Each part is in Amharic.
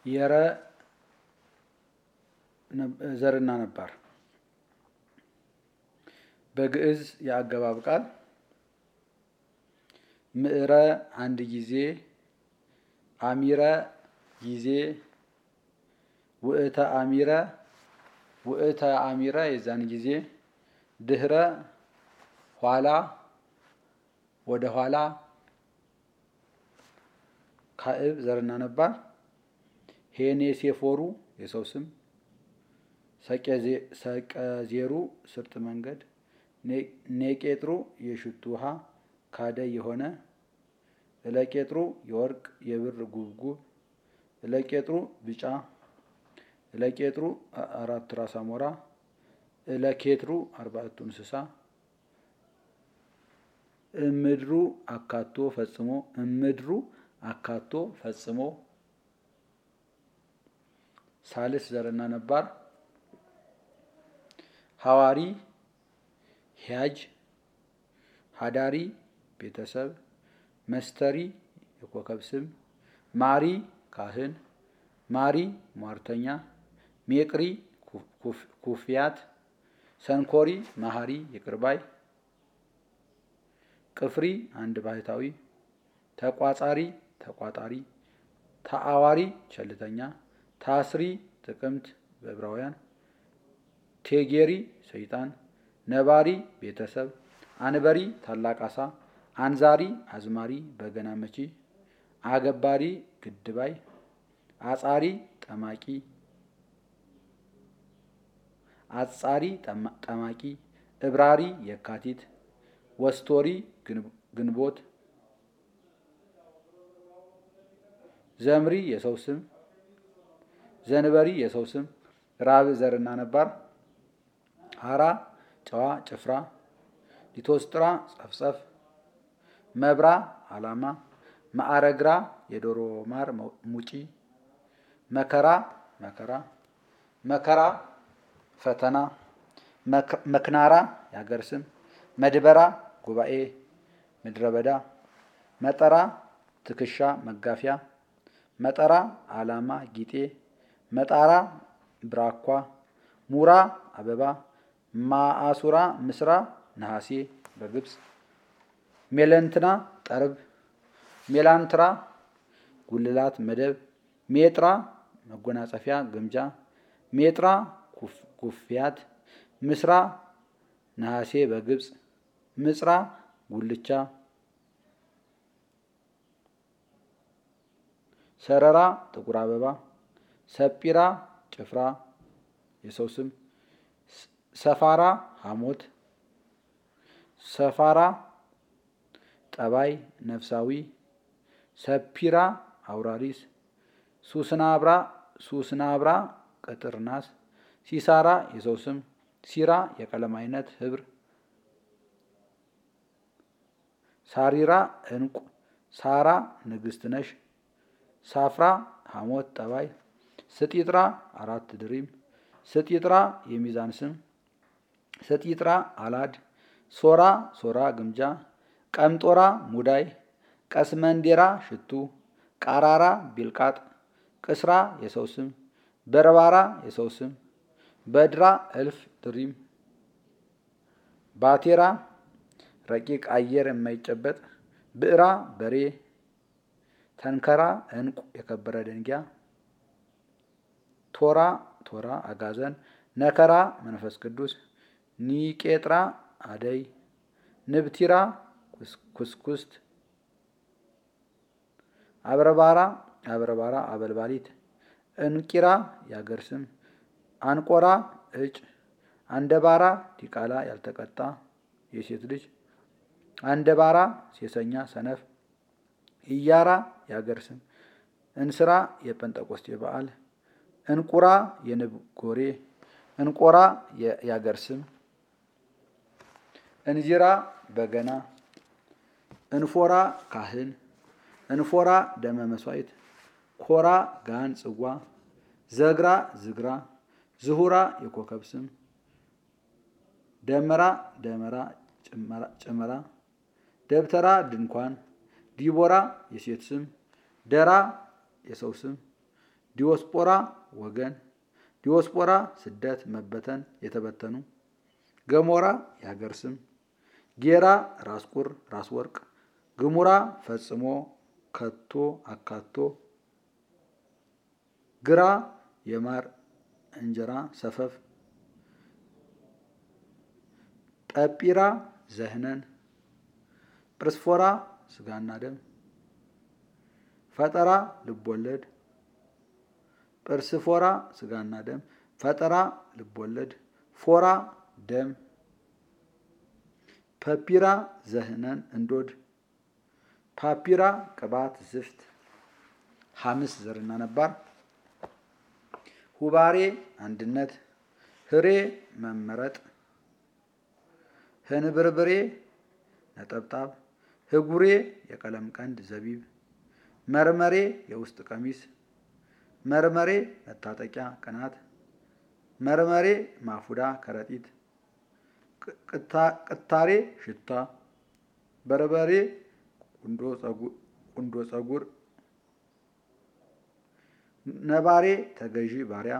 የረ ዘርና ነባር በግዕዝ የአገባብ ቃል ምዕረ አንድ ጊዜ አሚረ ጊዜ ውእተ አሚረ ውእተ አሚረ የዛን ጊዜ ድህረ ኋላ ወደ ኋላ ካዕብ ዘርና ነባር ሄኔሴፎሩ የሰው ስም ሰቀዜሩ ስርጥ መንገድ ኔቄጥሩ የሽቱ ውሃ ካደይ የሆነ እለቄጥሩ የወርቅ የብር ጉብጉብ እለቄጥሩ ቢጫ እለቄጥሩ አራት ራስ አሞራ እለኬትሩ አርባዕቱ እንስሳ እምድሩ አካቶ ፈጽሞ እምድሩ አካቶ ፈጽሞ ሳልስ ዘርና ነባር ሐዋሪ ሂያጅ ሀዳሪ ቤተሰብ መስተሪ የኮከብ ስም ማሪ ካህን ማሪ ሟርተኛ ሜቅሪ ኩፍያት ሰንኮሪ መሀሪ ይቅርባይ ቅፍሪ አንድ ባህታዊ ተቋጻሪ ተቋጣሪ ተአዋሪ ቸልተኛ ታስሪ ጥቅምት በዕብራውያን ቴጌሪ ሰይጣን ነባሪ ቤተሰብ አንበሪ ታላቅ አሳ አንዛሪ አዝማሪ በገና መቺ አገባሪ ግድባይ አጻሪ ጠማቂ አጻሪ ጠማቂ እብራሪ የካቲት ወስቶሪ ግንቦት ዘምሪ የሰው ስም ዘንበሪ የሰው ስም ራብ ዘርና ነባር ሀራ ጨዋ ጭፍራ ሊቶስጥራ ጸፍጸፍ መብራ አላማ ማዕረግራ የዶሮ ማር ሙጪ መከራ መከራ መከራ ፈተና መክናራ የሀገር ስም መድበራ ጉባኤ ምድረ በዳ መጠራ ትከሻ መጋፊያ መጠራ አላማ ጊጤ መጣራ ብራኳ ሙራ አበባ ማአሱራ ምስራ ነሐሴ በግብፅ ሜለንትና ጠርብ ሜላንትራ ጉልላት መደብ ሜጥራ መጎናጸፊያ ግምጃ ሜጥራ ኩፍያት ምስራ ነሐሴ በግብፅ ምጽራ ጉልቻ ሰረራ ጥቁር አበባ ሰጲራ ጭፍራ የሰው ስም ሰፋራ ሐሞት ሰፋራ ጠባይ ነፍሳዊ ሰፒራ አውራሪስ ሱስናብራ ሱስናብራ ቅጥር ናስ ሲሳራ የሰው ስም ሲራ የቀለም አይነት ህብር ሳሪራ እንቁ ሳራ ንግስት ነሽ ሳፍራ ሐሞት ጠባይ ስጢጥራ አራት ድሪም ስጢጥራ የሚዛን ስም ስጢጥራ አላድ ሶራ ሶራ ግምጃ ቀምጦራ ሙዳይ ቀስመንዴራ ሽቱ ቃራራ ቢልቃጥ ቅስራ የሰው ስም በርባራ የሰው ስም በድራ እልፍ ድሪም ባቴራ ረቂቅ አየር የማይጨበጥ ብዕራ በሬ ተንከራ እንቁ የከበረ ደንጊያ ቶራ ቶራ አጋዘን ነከራ መንፈስ ቅዱስ ኒቄጥራ አደይ ንብቲራ ኩስኩስት አብረባራ አብረባራ አበልባሊት እንቂራ የአገር ስም አንቆራ እጭ አንደባራ ዲቃላ ያልተቀጣ የሴት ልጅ አንደባራ ሴሰኛ ሰነፍ ኢያራ የአገር ስም እንስራ የጴንጠቆስቴ በዓል እንቁራ የንብ ጎሬ እንቆራ የአገር ስም እንዚራ በገና እንፎራ ካህን እንፎራ ደመ መስዋዕት ኮራ ጋን ጽዋ ዘግራ ዝግራ ዝሁራ የኮከብ ስም ደመራ ደመራ ጨመራ ደብተራ ድንኳን ዲቦራ የሴት ስም ደራ የሰው ስም ዲዮስጶራ ወገን ዲዮስጶራ ስደት መበተን የተበተኑ ገሞራ የሀገር ስም ጌራ ራስ ቁር ራስ ወርቅ ግሙራ ፈጽሞ ከቶ አካቶ ግራ የማር እንጀራ ሰፈፍ ጠጲራ ዘህነን ጵርስፎራ ስጋና ደም ፈጠራ ልቦለድ ጵርስፎራ ስጋና ደም ፈጠራ ልቦለድ ፎራ ደም ፐፒራ ዘህነን እንዶድ ፓፒራ ቅባት ዝፍት ሐምስ ዘርና ነባር ሁባሬ አንድነት ህሬ መመረጥ ህንብርብሬ ነጠብጣብ ህጉሬ የቀለም ቀንድ ዘቢብ መርመሬ የውስጥ ቀሚስ መርመሬ መታጠቂያ ቅናት መርመሬ ማፉዳ ከረጢት ቅታሬ ሽታ በርበሬ ቁንዶ ጸጉር ነባሬ ተገዢ ባሪያ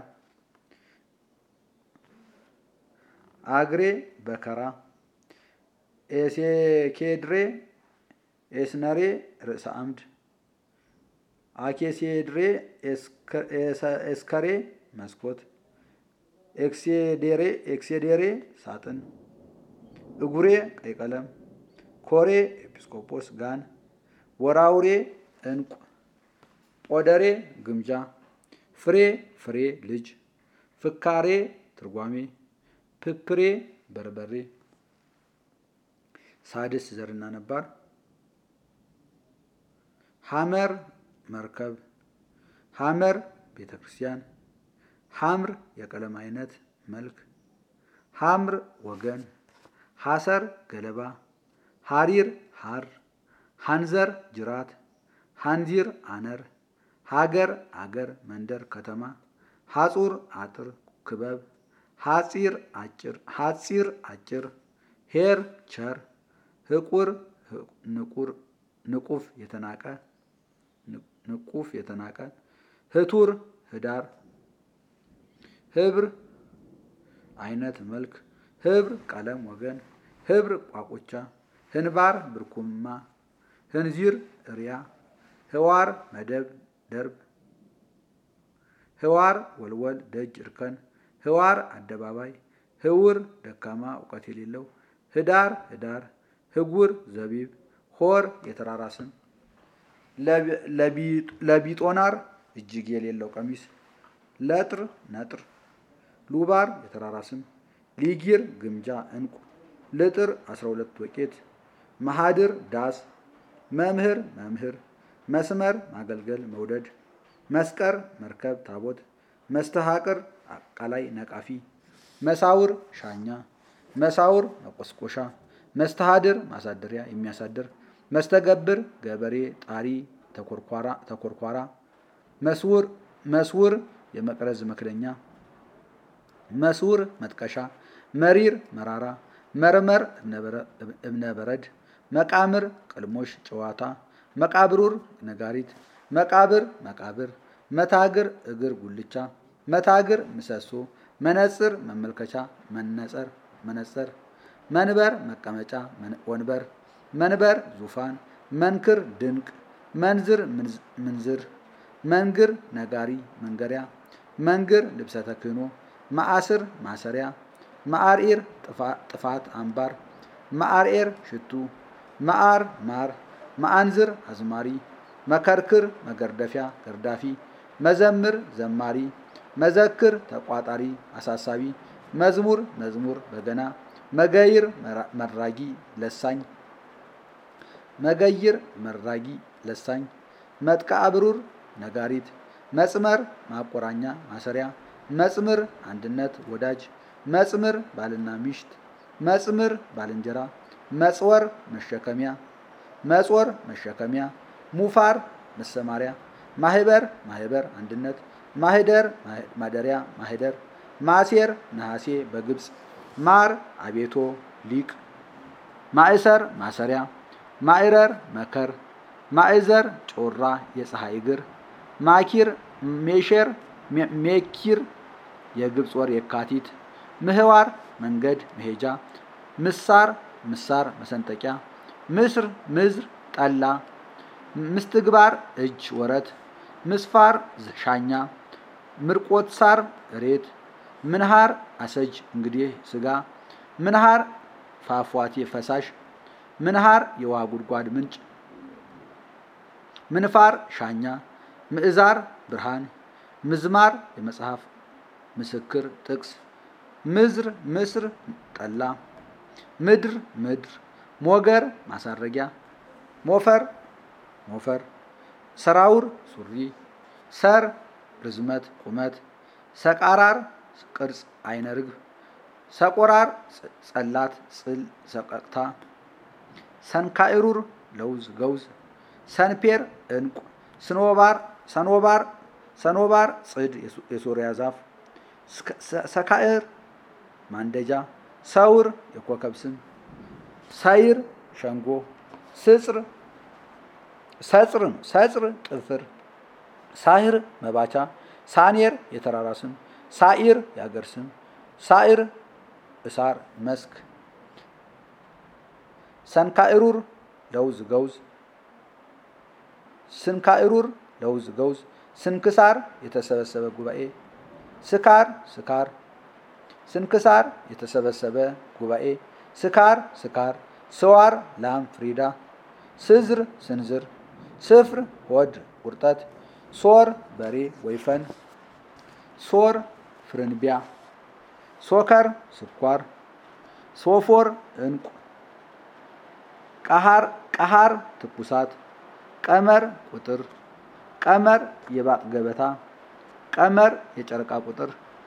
አግሬ በከራ ኤሴኬድሬ ኤስነሬ ርዕሰ አምድ አኬሴድሬ ኤስከሬ መስኮት ኤክሴዴሬ ኤክሴዴሬ ሳጥን እጉሬ ቀይ ቀለም ኮሬ ኤጲስቆጶስ ጋን ወራውሬ እንቁ ጶደሬ ግምጃ ፍሬ ፍሬ ልጅ ፍካሬ ትርጓሜ ፕፕሬ በርበሬ ሳድስ ዘርና ነባር ሐመር መርከብ ሐመር ቤተ ክርስቲያን ሐምር የቀለም አይነት መልክ ሐምር ወገን ሐሰር ገለባ ሐሪር ሐር ሐንዘር ጅራት ሐንዚር አነር ሀገር አገር መንደር ከተማ ሐጹር አጥር ክበብ ሐጺር አጭር ሐጺር አጭር ሄር ቸር ህቁር ንቁር ንቁፍ የተናቀ ንቁፍ የተናቀ ህቱር ህዳር ህብር አይነት መልክ ህብር ቀለም ወገን ህብር ቋቁቻ ህንባር ብርኩማ ህንዚር እሪያ ህዋር መደብ ደርብ ህዋር ወልወል ደጅ እርከን ህዋር አደባባይ ህውር ደካማ እውቀት የሌለው ህዳር ህዳር ህጉር ዘቢብ ሆር የተራራ ስም ለቢጦናር እጅግ የሌለው ቀሚስ ለጥር ነጥር ሉባር የተራራ ስም ሊጊር ግምጃ እንቁ ልጥር አስራ ሁለት ወቄት መሃድር ዳስ መምህር መምህር መስመር ማገልገል መውደድ መስቀር መርከብ ታቦት መስተሃቅር አቃላይ ነቃፊ መሳውር ሻኛ መሳውር መቆስቆሻ መስተሃድር ማሳደሪያ የሚያሳድር መስተገብር ገበሬ ጣሪ ተኮርኳራ መስውር መስውር የመቅረዝ መክደኛ መስውር መጥቀሻ መሪር መራራ መርመር እብነ በረድ መቃምር ቅልሞሽ ጨዋታ መቃብሩር ነጋሪት መቃብር መቃብር መታግር እግር ጉልቻ መታግር ምሰሶ መነጽር መመልከቻ መነጸር መነጸር መንበር መቀመጫ ወንበር መንበር ዙፋን መንክር ድንቅ መንዝር ምንዝር መንግር ነጋሪ መንገሪያ መንግር ልብሰ ተክህኖ ማዕስር ማሰሪያ ማዕርኢር ጥፋት አምባር ማዕርኤር ሽቱ ማዕር ማር ማአንዝር አዝማሪ መከርክር መገርደፊያ ገርዳፊ መዘምር ዘማሪ መዘክር ተቋጣሪ አሳሳቢ መዝሙር መዝሙር በገና መገይር መራጊ ለሳኝ መገይር መራጊ ለሳኝ መጥቃ ብሩር ነጋሪት መጽመር ማቆራኛ ማሰሪያ መጽምር አንድነት ወዳጅ መጽምር ባልና ሚሽት መጽምር ባልንጀራ መጽወር መሸከሚያ መጽወር መሸከሚያ ሙፋር መሰማሪያ ማህበር ማህበር አንድነት ማህደር ማደሪያ ማህደር ማሴር ነሐሴ በግብፅ ማር አቤቶ ሊቅ ማእሰር ማሰሪያ ማዕረር መከር ማእዘር ጮራ የፀሐይ እግር ማኪር ሜሼር ሜኪር የግብፅ ወር የካቲት ምህዋር መንገድ መሄጃ ምሳር ምሳር መሰንጠቂያ ምስር ምዝር ጠላ ምስትግባር እጅ ወረት ምስፋር ሻኛ ምርቆት ሳር ሬት ምንሃር አሰጅ እንግዲህ ስጋ ምንሃር ፏፏቴ ፈሳሽ ምንሃር የውሃ ጉድጓድ ምንጭ ምንፋር ሻኛ ምዕዛር ብርሃን ምዝማር የመጽሐፍ ምስክር ጥቅስ ምዝር ምስር ጠላ ምድር ምድር ሞገር ማሳረጊያ ሞፈር ሞፈር ሰራውር ሱሪ ሰር ርዝመት ቁመት ሰቃራር ቅርጽ አይነ ርግብ ሰቆራር ጸላት ጽል ሰቀቅታ ሰንካኢሩር ለውዝ ገውዝ ሰንፔር እንቁ ስኖባር ሰኖባር ሰኖባር ጽድ የሶሪያ ዛፍ ሰካዕር ማንደጃ ሰውር የኮከብ ስም ሰይር ሸንጎ ስጽር ሰጽር ነው ሰጽር ጥፍር ሳህር መባቻ ሳኔር የተራራ ስም ሳኢር የአገር ስም ሳኢር እሳር መስክ ሰንካኢሩር ለውዝ ገውዝ ስንካኢሩር ለውዝ ገውዝ ስንክሳር የተሰበሰበ ጉባኤ ስካር ስካር ስንክሳር የተሰበሰበ ጉባኤ ስካር ስካር ስዋር ላም ፍሪዳ ስዝር ስንዝር ስፍር ሆድ ቁርጠት ሶር በሬ ወይፈን ሶር ፍርንቢያ ሶከር ስኳር ሶፎር እንቁ ቀሃር ቀሃር ትኩሳት ቀመር ቁጥር ቀመር የባጥ ገበታ ቀመር የጨረቃ ቁጥር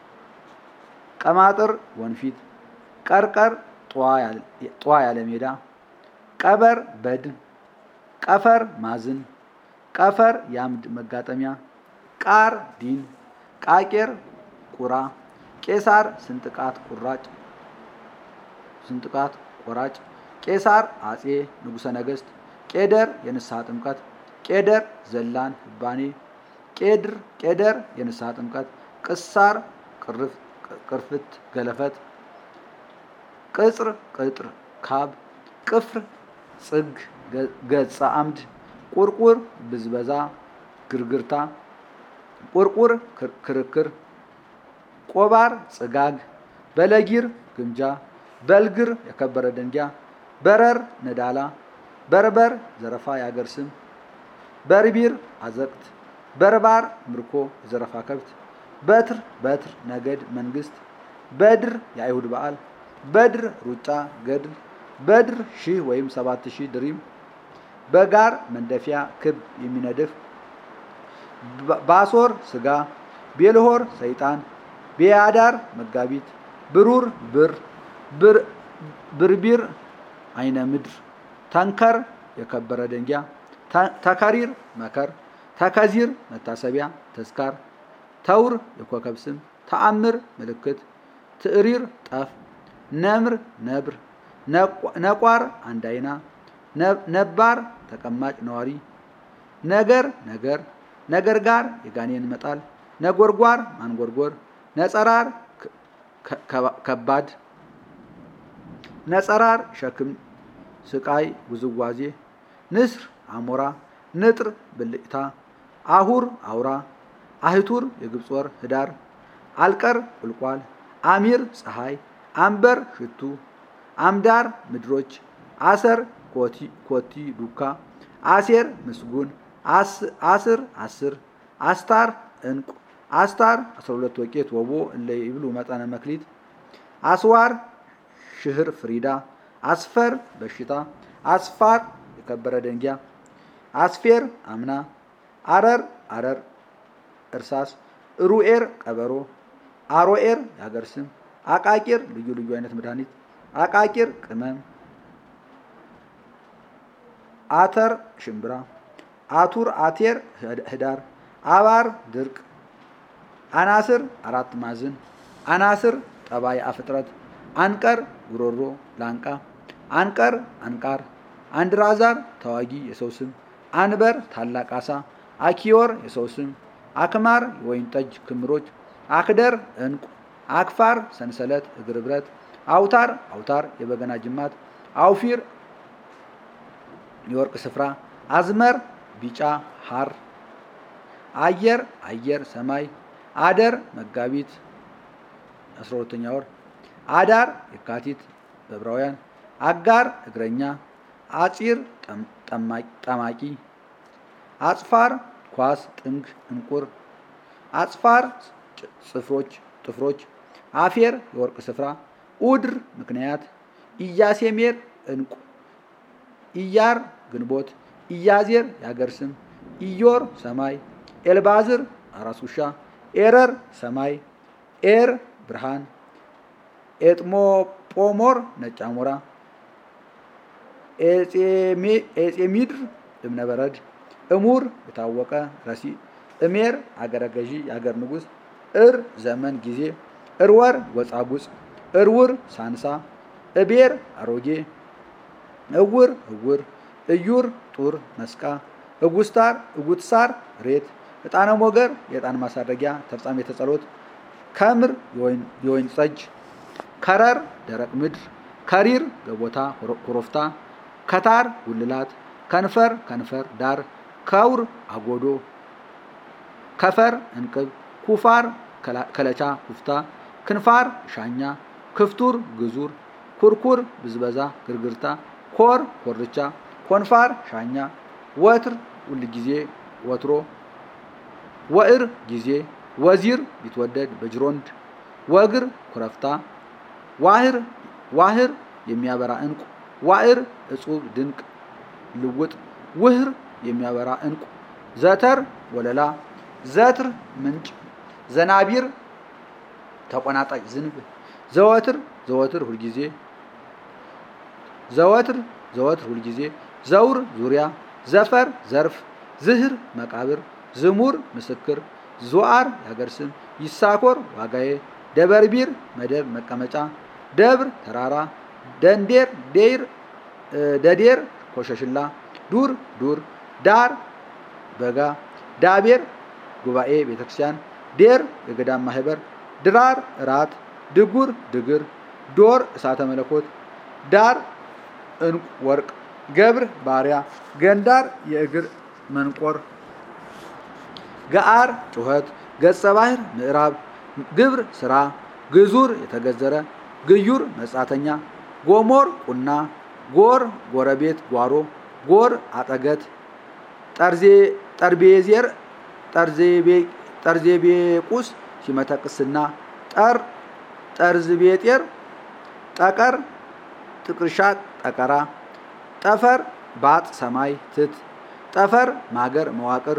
ቀማጥር ወንፊት ቀርቀር ጧ ያለ ሜዳ ቀበር በድን ቀፈር ማዝን ቀፈር የአምድ መጋጠሚያ ቃር ዲን ቃቄር ቁራ ቄሳር ስንጥቃት ቁራጭ ስንጥቃት ቆራጭ ቄሳር አጼ ንጉሠ ነገሥት ቄደር የንስሐ ጥምቀት ቄደር ዘላን ህባኔ ቄድር ቄደር የንስሐ ጥምቀት ቅሳር ቅርፍት ገለፈት ቅጽር ቅጥር ካብ ቅፍር ጽግ ገጸ አምድ ቁርቁር ብዝበዛ ግርግርታ ቁርቁር ክርክር ቆባር ጽጋግ በለጊር ግምጃ በልግር የከበረ ደንጊያ በረር ነዳላ በርበር ዘረፋ የአገር ስም በርቢር አዘቅት በርባር ምርኮ የዘረፋ ከብት በትር በትር ነገድ መንግስት በድር የአይሁድ በዓል በድር ሩጫ ገድል በድር ሺህ ወይም ሰባት ሺህ ድሪም በጋር መንደፊያ ክብ የሚነድፍ ባሶር ስጋ ቤልሆር ሰይጣን ቤያዳር መጋቢት ብሩር ብር ብርቢር አይነ ምድር ተንከር የከበረ ደንጊያ ተከሪር መከር ተከዚር መታሰቢያ ተዝካር ተውር የኮከብ ስም ተአምር ምልክት ትዕሪር ጠፍ ነምር ነብር ነቋር አንድ አይና ነባር ተቀማጭ ነዋሪ ነገር ነገር ነገር ጋር የጋኔን መጣል ነጎርጓር ማንጎርጎር ነጸራር ከባድ ነጸራር ሸክም ስቃይ ውዝዋዜ ንስር አሞራ ንጥር ብልጭታ አሁር አውራ አህቱር የግብፅ ወር ህዳር አልቀር ቁልቋል አሚር ፀሐይ አንበር ሽቱ አምዳር ምድሮች አሰር ኮቲ ዱካ አሴር ምስጉን አስር አስር አስታር እንቁ አስታር 12 ወቄት ወቦ እለ ይብሉ መጠነ መክሊት አስዋር ሽህር ፍሪዳ አስፈር በሽታ አስፋር የከበረ ደንጊያ አስፌር አምና አረር አረር እርሳስ ሩኤር ቀበሮ አሮኤር የሀገር ስም አቃቂር ልዩ ልዩ አይነት መድኃኒት አቃቂር ቅመም አተር ሽምብራ አቱር አቴር ህዳር አባር ድርቅ አናስር አራት ማዕዝን አናስር ጠባይ አፍጥረት አንቀር ጉሮሮ ላንቃ አንቀር አንቃር አንድራዛር ተዋጊ የሰው ስም አንበር ታላቅ አሳ አኪዮር የሰው ስም አክማር የወይን ጠጅ ክምሮች፣ አክደር ዕንቁ፣ አክፋር ሰንሰለት እግር ብረት፣ አውታር አውታር የበገና ጅማት፣ አውፊር የወርቅ ስፍራ፣ አዝመር ቢጫ ሐር፣ አየር አየር ሰማይ፣ አደር መጋቢት 12ኛ ወር፣ አዳር የካቲት በዕብራውያን፣ አጋር እግረኛ፣ አፂር ጠማቂ፣ አጽፋር ኳስ ጥንግ እንቁር፣ አጽፋር ጽፍሮች ጥፍሮች፣ አፌር የወርቅ ስፍራ፣ ኡድር ምክንያት፣ ኢያሴሜር እንቁ፣ ኢያር ግንቦት፣ ኢያዜር የሀገር ስም፣ ኢዮር ሰማይ፣ ኤልባዝር አራስ ውሻ፣ ኤረር ሰማይ፣ ኤር ብርሃን፣ ኤጥሞጶሞር ነጭ አሞራ፣ ኤጼሚድር እብነ በረድ፣ እሙር የታወቀ ረሲ፣ እሜር አገረ ገዢ የአገር ንጉሥ፣ እር ዘመን ጊዜ፣ እርወር ጎጻጉጽ፣ እርውር ሳንሳ፣ እቤር አሮጌ፣ እውር እውር፣ እዩር ጡር መስቃ፣ እጉስታር እጉትሳር ሬት፣ ዕጣነ ሞገር የዕጣን ማሳረጊያ ተፍጻሜተ ጸሎት፣ ከምር የወይን ጠጅ፣ ከረር ደረቅ ምድር፣ ከሪር ገቦታ ኮረፍታ፣ ከታር ጉልላት፣ ከንፈር ከንፈር ዳር፣ ከውር አጎዶ፣ ከፈር እንቅብ፣ ኩፋር ከለቻ ኩፍታ፣ ክንፋር ሻኛ፣ ክፍቱር ግዙር፣ ኩርኩር ብዝበዛ ግርግርታ፣ ኮር ኮርቻ፣ ኮንፋር ሻኛ፣ ወትር ሁልጊዜ ወትሮ፣ ወእር ጊዜ፣ ወዚር ቢትወደድ በጅሮንድ፣ ወግር ኩረፍታ፣ ዋህር ዋህር የሚያበራ እንቁ፣ ዋዕር እጹብ ድንቅ ልውጥ፣ ውህር የሚያበራ እንቁ፣ ዘተር ወለላ፣ ዘትር ምንጭ፣ ዘናቢር ተቆናጣጭ ዝንብ፣ ዘወትር ዘወትር ሁልጊዜ ዘወትር ዘወትር ሁልጊዜ፣ ዘውር ዙሪያ፣ ዘፈር ዘርፍ፣ ዝህር መቃብር፣ ዝሙር ምስክር፣ ዙዓር የሀገር ስም፣ ይሳኮር ዋጋዬ፣ ደበርቢር መደብ መቀመጫ፣ ደብር ተራራ፣ ደንዴር ዴር ደዴር ኮሸሽላ፣ ዱር ዱር፣ ዳር በጋ፣ ዳቤር ጉባኤ ቤተክርስቲያን፣ ዴር የገዳም ማህበር፣ ድራር እራት፣ ድጉር ድግር፣ ዶር እሳተ መለኮት፣ ዳር እንቁ ወርቅ፣ ገብር ባሪያ፣ ገንዳር የእግር መንቆር፣ ገአር ጩኸት፣ ገጸ ባህር ምዕራብ፣ ግብር ስራ፣ ግዙር የተገዘረ፣ ግዩር መጻተኛ፣ ጎሞር ቁና፣ ጎር ጎረቤት ጓሮ፣ ጎር አጠገት፣ ጠርቤዜር ጠርዜቤቁስ ሲመተ ቅስና፣ ጠር ጠርዝቤጤር፣ ጠቀር ጥቅርሻ ጠቀራ፣ ጠፈር ባጥ ሰማይ ትት፣ ጠፈር ማገር መዋቅር፣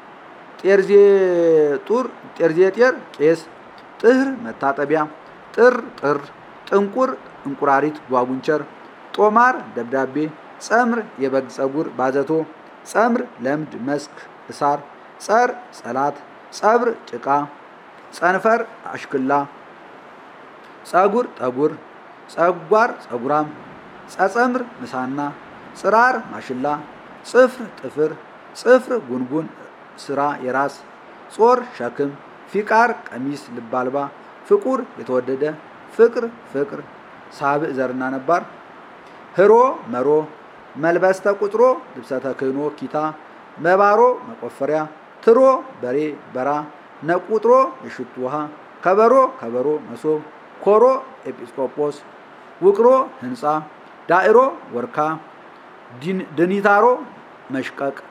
ጤርዜጡር ጤርዜጤር ቄስ፣ ጥህር መታጠቢያ፣ ጥር ጥር፣ ጥንቁር እንቁራሪት ጓጉንቸር፣ ጦማር ደብዳቤ፣ ጸምር የበግ ጸጉር ባዘቶ፣ ጸምር ለምድ መስክ እሳር፣ ጸር ጸላት፣ ጸብር ጭቃ፣ ጸንፈር አሽክላ፣ ጸጉር ጠጉር፣ ጸጓር ጸጉራም፣ ጸጸምር ምሳና፣ ጽራር ማሽላ፣ ጽፍር ጥፍር፣ ጽፍር ጉንጉን ስራ የራስ፣ ጾር ሸክም፣ ፊቃር ቀሚስ ልብ አልባ፣ ፍቁር የተወደደ፣ ፍቅር ፍቅር ሳብዕ ዘርና ነባር፣ ህሮ መሮ፣ መልበስተ ቁጥሮ ልብሰተ ክህኖ ኪታ፣ መባሮ መቆፈሪያ፣ ትሮ በሬ በራ፣ ነቁጥሮ የሽቱ ውሃ፣ ከበሮ ከበሮ መሶብ፣ ኮሮ ኤጲስቆጶስ፣ ውቅሮ ህንፃ፣ ዳዕሮ ወርካ፣ ድኒታሮ መሽቀቅ